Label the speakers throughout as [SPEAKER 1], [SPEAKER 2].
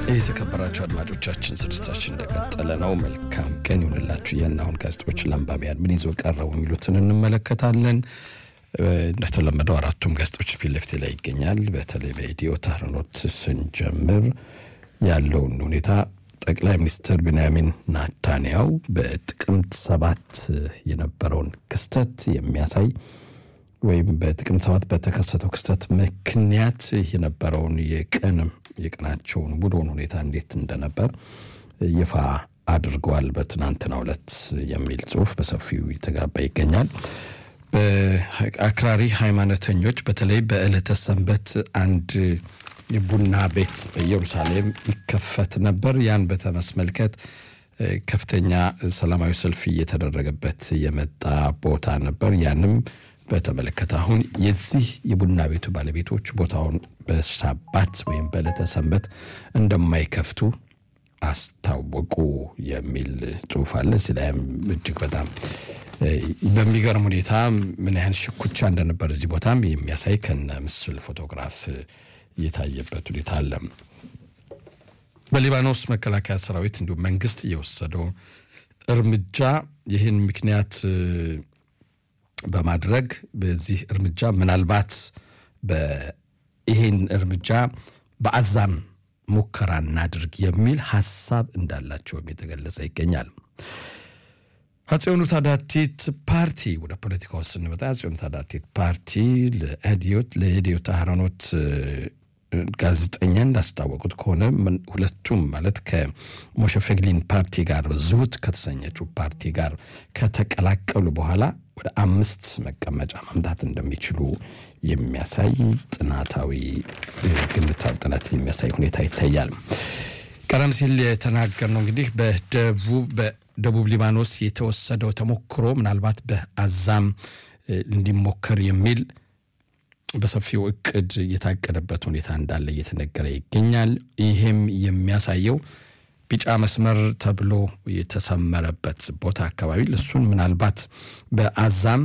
[SPEAKER 1] የተከበራችሁ አድማጮቻችን ስርጭታችን እንደቀጠለ ነው። መልካም ቀን ይሁንላችሁ። የናሁን ጋዜጦች ለአንባቢያን ምን ይዞ ቀረቡ የሚሉትን እንመለከታለን። እንደተለመደው አራቱም ጋዜጦች ፊት ለፊቴ ላይ ይገኛል። በተለይ በኢትዮ ታህርኖት ስንጀምር ያለውን ሁኔታ ጠቅላይ ሚኒስትር ቢንያሚን ናታንያው በጥቅምት ሰባት የነበረውን ክስተት የሚያሳይ ወይም በጥቅምት ሰባት በተከሰተው ክስተት ምክንያት የነበረውን የቀን የቀናቸውን ውሎን ሁኔታ እንዴት እንደነበር ይፋ አድርገዋል። በትናንትናው ዕለት የሚል ጽሁፍ በሰፊው የተጋባ ይገኛል። በአክራሪ ሃይማኖተኞች በተለይ በዕለተ ሰንበት አንድ የቡና ቤት በኢየሩሳሌም ይከፈት ነበር። ያን በተመስመልከት ከፍተኛ ሰላማዊ ሰልፍ እየተደረገበት የመጣ ቦታ ነበር። ያንም በተመለከተ አሁን የዚህ የቡና ቤቱ ባለቤቶች ቦታውን በሳባት ወይም በዕለተ ሰንበት እንደማይከፍቱ አስታወቁ የሚል ጽሁፍ አለ። እዚህ ላይም እጅግ በጣም በሚገርም ሁኔታ ምን ያህል ሽኩቻ እንደነበር እዚህ ቦታም የሚያሳይ ከነ ምስል ፎቶግራፍ የታየበት ሁኔታ አለ። በሊባኖስ መከላከያ ሰራዊት እንዲሁም መንግስት የወሰደው እርምጃ ይህን ምክንያት በማድረግ በዚህ እርምጃ ምናልባት ይህን እርምጃ በአዛም ሙከራ እናድርግ የሚል ሀሳብ እንዳላቸውም የተገለጸ ይገኛል። አፄኑ ታዳቲት ፓርቲ ወደ ፖለቲካ ውስጥ ስንመጣ አፄኑ ታዳቲት ፓርቲ ለኢዲዮት ለኢዲዮት አህሮኖት ጋዜጠኛ እንዳስታወቁት ከሆነ ሁለቱም ማለት ከሞሸ ፌግሊን ፓርቲ ጋር ዝሁት ከተሰኘችው ፓርቲ ጋር ከተቀላቀሉ በኋላ ወደ አምስት መቀመጫ ማምጣት እንደሚችሉ የሚያሳይ ጥናታዊ ግምታዊ ጥናት የሚያሳይ ሁኔታ ይታያል። ቀደም ሲል የተናገርነው እንግዲህ በደቡብ ሊባኖስ የተወሰደው ተሞክሮ ምናልባት በአዛም እንዲሞከር የሚል በሰፊው እቅድ የታቀደበት ሁኔታ እንዳለ እየተነገረ ይገኛል። ይህም የሚያሳየው ቢጫ መስመር ተብሎ የተሰመረበት ቦታ አካባቢ እሱን ምናልባት በአዛም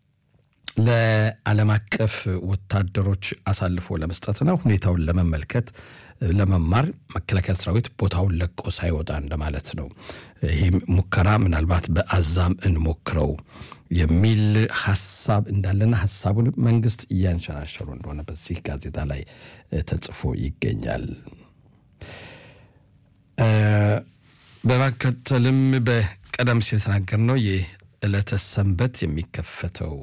[SPEAKER 1] ለዓለም አቀፍ ወታደሮች አሳልፎ ለመስጠትና ሁኔታውን ለመመልከት ለመማር መከላከያ ሰራዊት ቦታውን ለቆ ሳይወጣ እንደማለት ነው። ይህም ሙከራ ምናልባት በአዛም እንሞክረው የሚል ሀሳብ እንዳለና ሀሳቡን መንግስት እያንሸራሸሩ እንደሆነ በዚህ ጋዜጣ ላይ ተጽፎ ይገኛል። በማከተልም በቀደም ሲል የተናገርነው የዕለተ ሰንበት የሚከፈተው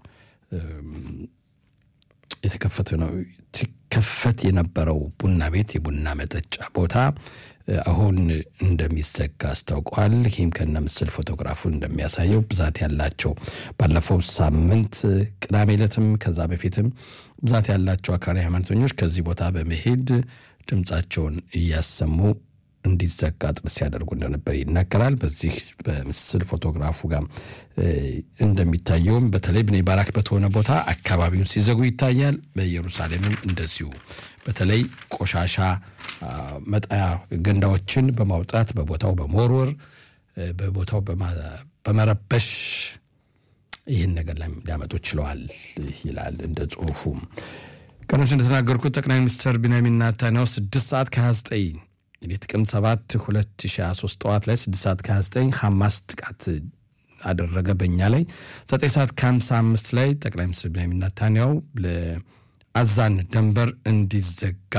[SPEAKER 1] የተከፈተ ነው ሲከፈት የነበረው ቡና ቤት የቡና መጠጫ ቦታ አሁን እንደሚዘጋ አስታውቋል። ይህም ከነ ምስል ፎቶግራፉ እንደሚያሳየው ብዛት ያላቸው ባለፈው ሳምንት ቅዳሜ ዕለትም ከዛ በፊትም ብዛት ያላቸው አክራሪ ሃይማኖተኞች ከዚህ ቦታ በመሄድ ድምፃቸውን እያሰሙ እንዲዘጋ ጥረት ሲያደርጉ እንደነበር ይናገራል። በዚህ በምስል ፎቶግራፉ ጋር እንደሚታየውም በተለይ ብኔ ባራክ በተሆነ ቦታ አካባቢውን ሲዘጉ ይታያል። በኢየሩሳሌምም እንደዚሁ በተለይ ቆሻሻ መጣያ ገንዳዎችን በማውጣት በቦታው በመወርወር በቦታው በመረበሽ ይህን ነገር ላይ ሊያመጡ ችለዋል ይላል እንደ ጽሁፉም። ቀደም ሲል እንደተናገርኩት ጠቅላይ ሚኒስትር ቢንያሚን ኔታንያሁ ስድስት ሰዓት ከ29 እንግዲህ ጥቅምት 7 2023 ጠዋት ላይ 6 ሰዓት ከ29 ሐማስ ጥቃት አደረገ በእኛ ላይ 9 ሰዓት ከ55 ላይ ጠቅላይ ሚኒስትር ቢንያሚን ኔታንያሁ ለአዛን ደንበር እንዲዘጋ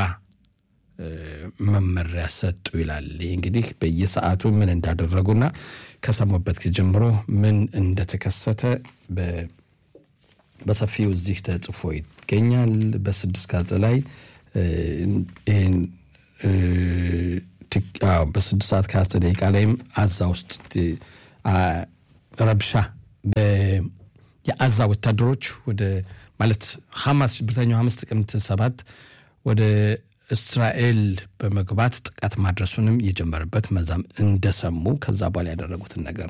[SPEAKER 1] መመሪያ ሰጡ ይላል። ይህ እንግዲህ በየሰዓቱ ምን እንዳደረጉና ከሰሙበት ጊዜ ጀምሮ ምን እንደተከሰተ በሰፊው እዚህ ተጽፎ ይገኛል። በስድስት ጋዜጣ ላይ ይህን በስድስት ሰዓት ከአስር ደቂቃ ላይም አዛ ውስጥ ረብሻ የአዛ ወታደሮች ወደ ማለት ሐማስ ሽብርተኛው ሐማስ ጥቅምት ሰባት ወደ እስራኤል በመግባት ጥቃት ማድረሱንም የጀመረበት መዛም እንደሰሙ ከዛ በኋላ ያደረጉትን ነገር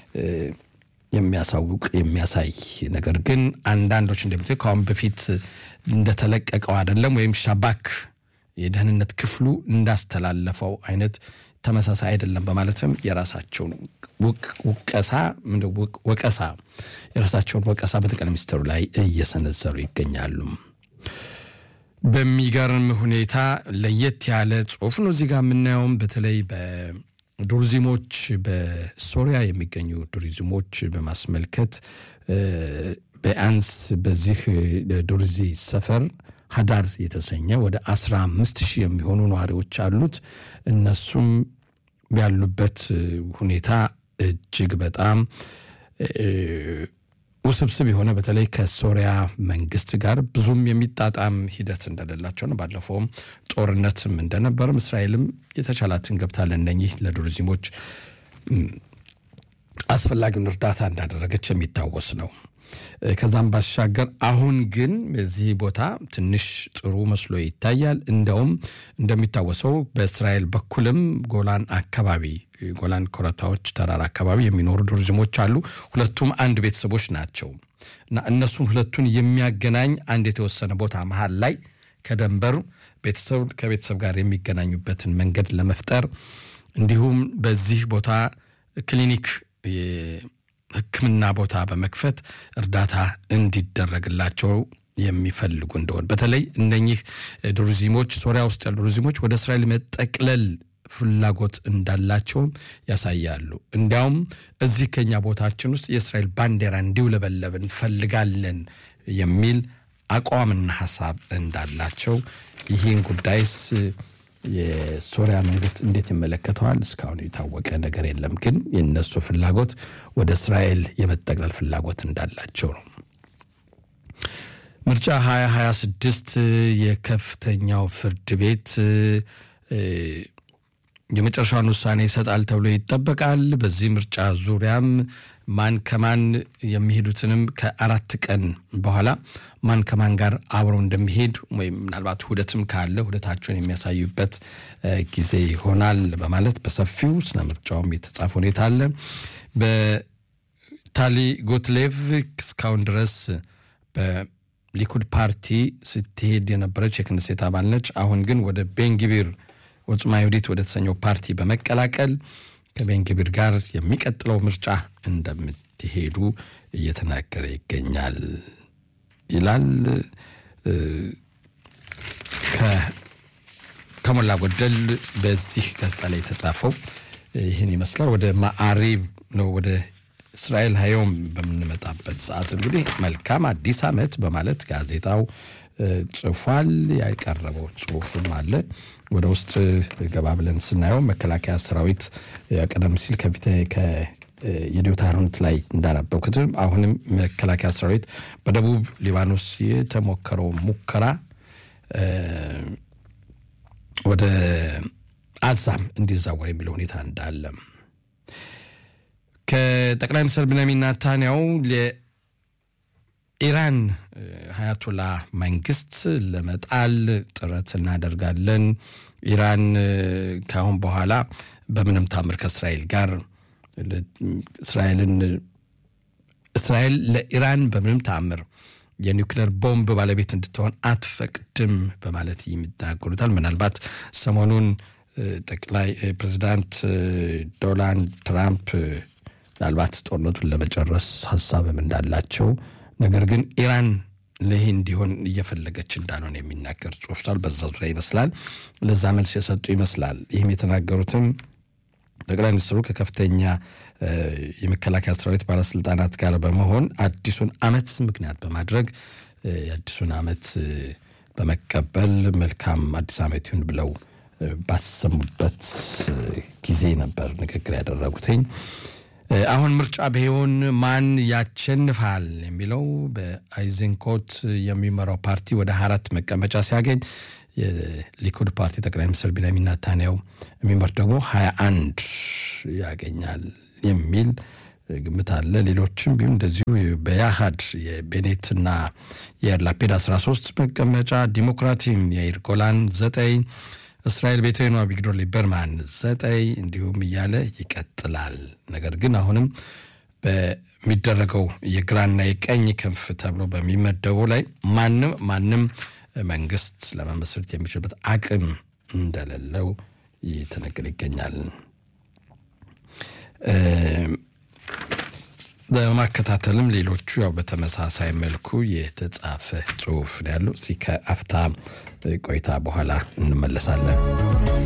[SPEAKER 1] የሚያሳውቅ የሚያሳይ ነገር ግን አንዳንዶች እንደሚት ከአሁን በፊት እንደተለቀቀው አይደለም ወይም ሻባክ የደህንነት ክፍሉ እንዳስተላለፈው አይነት ተመሳሳይ አይደለም በማለትም የራሳቸውን ውቀሳ ወቀሳ የራሳቸውን ወቀሳ በጠቅላይ ሚኒስትሩ ላይ እየሰነዘሩ ይገኛሉ። በሚገርም ሁኔታ ለየት ያለ ጽሁፍ ነው እዚህ ጋር የምናየውም በተለይ በዱርዚሞች በሶሪያ የሚገኙ ዱርዚሞች በማስመልከት ቢያንስ በዚህ ዱርዚ ሰፈር ሀዳር የተሰኘ ወደ አስራ አምስት ሺህ የሚሆኑ ነዋሪዎች አሉት። እነሱም ያሉበት ሁኔታ እጅግ በጣም ውስብስብ የሆነ በተለይ ከሶሪያ መንግስት ጋር ብዙም የሚጣጣም ሂደት እንደሌላቸው ነው። ባለፈውም ጦርነትም እንደነበርም እስራኤልም የተቻላትን ገብታ ለእነኚህ ለዱርዚሞች አስፈላጊውን እርዳታ እንዳደረገች የሚታወስ ነው። ከዛም ባሻገር አሁን ግን በዚህ ቦታ ትንሽ ጥሩ መስሎ ይታያል። እንደውም እንደሚታወሰው በእስራኤል በኩልም ጎላን አካባቢ ጎላን ኮረብታዎች ተራራ አካባቢ የሚኖሩ ዱርዝሞች አሉ። ሁለቱም አንድ ቤተሰቦች ናቸው እና እነሱን ሁለቱን የሚያገናኝ አንድ የተወሰነ ቦታ መሀል ላይ ከደንበር ቤተሰብ ከቤተሰብ ጋር የሚገናኙበትን መንገድ ለመፍጠር እንዲሁም በዚህ ቦታ ክሊኒክ ሕክምና ቦታ በመክፈት እርዳታ እንዲደረግላቸው የሚፈልጉ እንደሆን በተለይ እነኚህ ዱርዚሞች ሶሪያ ውስጥ ያሉ ዱርዚሞች ወደ እስራኤል መጠቅለል ፍላጎት እንዳላቸውም ያሳያሉ። እንዲያውም እዚህ ከኛ ቦታችን ውስጥ የእስራኤል ባንዲራ እንዲውለበለብ እንፈልጋለን የሚል አቋምና ሀሳብ እንዳላቸው ይህን ጉዳይስ የሶሪያ መንግስት እንዴት ይመለከተዋል? እስካሁን የታወቀ ነገር የለም። ግን የእነሱ ፍላጎት ወደ እስራኤል የመጠቅለል ፍላጎት እንዳላቸው ነው። ምርጫ 2026 የከፍተኛው ፍርድ ቤት የመጨረሻውን ውሳኔ ይሰጣል ተብሎ ይጠበቃል። በዚህ ምርጫ ዙሪያም ማን ከማን የሚሄዱትንም ከአራት ቀን በኋላ ማን ከማን ጋር አብረው እንደሚሄድ ወይም ምናልባት ውህደትም ካለ ውህደታቸውን የሚያሳዩበት ጊዜ ይሆናል በማለት በሰፊው ስለ ምርጫውም የተጻፈ ሁኔታ አለ። በታሊ ጎትሌቭ እስካሁን ድረስ በሊኩድ ፓርቲ ስትሄድ የነበረች የክንሴት አባል ነች። አሁን ግን ወደ ቤንግቢር ወጽማ ይሁዲት ወደ ተሰኘው ፓርቲ በመቀላቀል ከቤንግቢር ጋር የሚቀጥለው ምርጫ እንደምትሄዱ እየተናገረ ይገኛል ይላል። ከሞላ ጎደል በዚህ ጋዜጣ ላይ የተጻፈው ይህን ይመስላል። ወደ ማዕሪብ ነው ወደ እስራኤል ሀዮም በምንመጣበት ሰዓት እንግዲህ መልካም አዲስ ዓመት በማለት ጋዜጣው ጽፏል። ያቀረበው ጽሁፍም አለ። ወደ ውስጥ ገባ ብለን ስናየው መከላከያ ሰራዊት ቀደም ሲል ከፊት የዲዮታሮንት ላይ እንዳነበብኩትም አሁንም መከላከያ ሰራዊት በደቡብ ሊባኖስ የተሞከረው ሙከራ ወደ አዛም እንዲዛወር የሚለው ሁኔታ እንዳለ ከጠቅላይ ሚኒስትር ብንያሚን ኔታንያሁ ኢራን ሀያቶላ መንግስት ለመጣል ጥረት እናደርጋለን። ኢራን ከአሁን በኋላ በምንም ታምር ከእስራኤል ጋር እስራኤልን እስራኤል ለኢራን በምንም ታምር የኒውክሌር ቦምብ ባለቤት እንድትሆን አትፈቅድም በማለት የሚናገሩታል። ምናልባት ሰሞኑን ጠቅላይ ፕሬዚዳንት ዶናልድ ትራምፕ ምናልባት ጦርነቱን ለመጨረስ ሀሳብም እንዳላቸው ነገር ግን ኢራን ይህ እንዲሆን እየፈለገች እንዳልሆነ የሚናገር ጽሑፍ ሳል በዛ ዙሪያ ይመስላል ለዛ መልስ የሰጡ ይመስላል። ይህም የተናገሩትም ጠቅላይ ሚኒስትሩ ከከፍተኛ የመከላከያ ሰራዊት ባለስልጣናት ጋር በመሆን አዲሱን ዓመት ምክንያት በማድረግ የአዲሱን ዓመት በመቀበል መልካም አዲስ ዓመት ይሁን ብለው ባሰሙበት ጊዜ ነበር ንግግር ያደረጉትኝ። አሁን ምርጫ ቢሆን ማን ያሸንፋል የሚለው በአይዘንኮት የሚመራው ፓርቲ ወደ አራት መቀመጫ ሲያገኝ የሊኩድ ፓርቲ ጠቅላይ ሚኒስትር ቢንያሚን ኔታንያሁ የሚመሩት ደግሞ ሀያ አንድ ያገኛል የሚል ግምት አለ። ሌሎችም ቢሆን እንደዚሁ በያሃድ የቤኔትና የያር ላፔድ 13 መቀመጫ፣ ዲሞክራቲም የያይር ጎላን ዘጠኝ እስራኤል ቤተኗ ቪግዶር ሊበርማን ዘጠኝ እንዲሁም እያለ ይቀጥላል። ነገር ግን አሁንም በሚደረገው የግራና የቀኝ ክንፍ ተብሎ በሚመደቡ ላይ ማንም ማንም መንግስት ለመመስረት የሚችልበት አቅም እንደሌለው ይተነገር ይገኛል። በማከታተልም ሌሎቹ ያው በተመሳሳይ መልኩ የተጻፈ ጽሁፍ ነው ያለው። እስኪ ከአፍታ ቆይታ በኋላ እንመለሳለን።